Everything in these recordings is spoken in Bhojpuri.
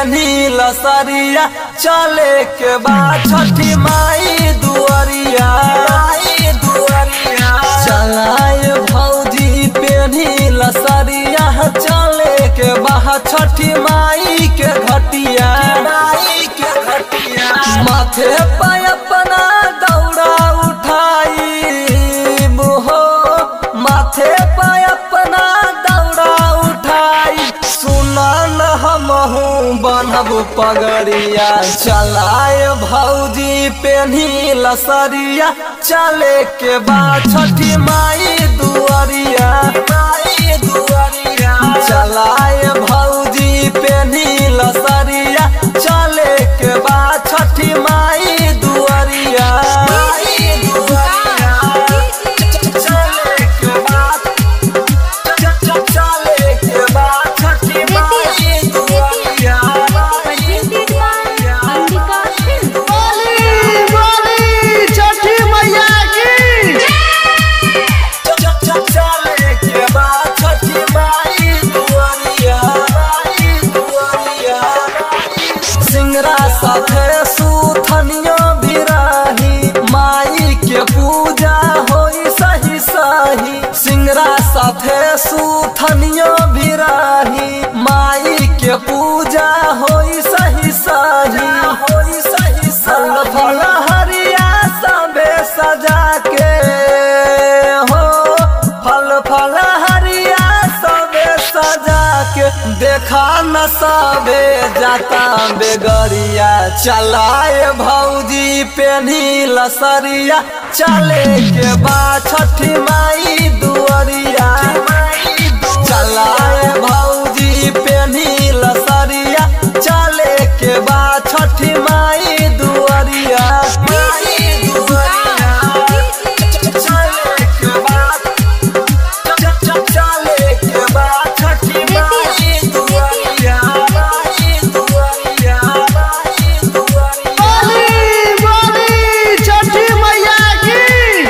पेनी लसरिया चले के बाद छठी माई दुआरिया माई दुआरिया चलाए भौजी पेनी लसरिया चले के बाद छठी माई के घटिया माई के घटिया माथे पे अपना दौड़ा उठाई हो माथे पे अपना दौड़ा उठाई सुना न हमहू बनब पगड़िया चलाए भौजी पेन्ही लसरिया चले के बाद छठी माई दुआरिया माई दुआरिया चलाए भौजी पेन्ही लसरिया चले के बाद छठी माई दुआरिया माई दुआरिया चले के बाद चले के बाद छठी माई दुआरिया माई दुआरिया बोली बोली छठी मैया की चले के बाद छठी माई दुआरिया माई दुआरिया सिंगरा साथे सुथनियो भिराही माई के पूजा होई सही सही सिंगरा साथे सुथनियो भिराही माई के पूजा होई सही सही होई सही सही फल हरिया सबे सजा के हो फल फल हरिया सबे सजा के देखा न सबे जाता बेगरिया चलाए भौजी पेन्ही लसरिया चले के बाद छठी माई दुआरिया चलाए भौजी पेन्ही लसरिया चले के बाद छठी माई दुआरिया माई दुआरिया चले के बाद चले के बाद छठी माई दुआरिया माई दुआरिया माई दुआरिया बोली बोली छठी मैया की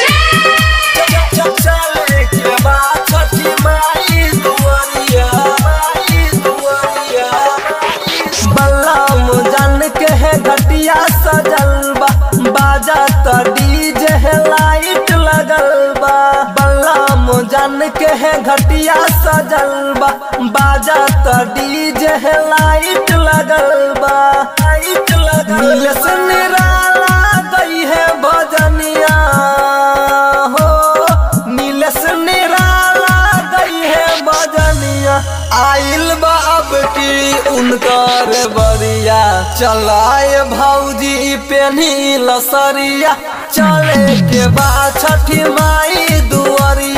चले के बाद छठी माई दुआरिया माई दुआरिया बल्लम जन के है घटिया सजल बा बाजा त डीजे है लाइट लगल बा बल्लम जन के है घटिया सजल बा बाजा त डीजे है लाइट लगल बा लाइट लगल नीलेश निराला गई है भजनिया हो नीलेश निराला गई है भजनिया आइल बा अब की उनकर बरिया चलाए भौजी पेन्ही लसरिया चले के बाद छठी माई दुआरिया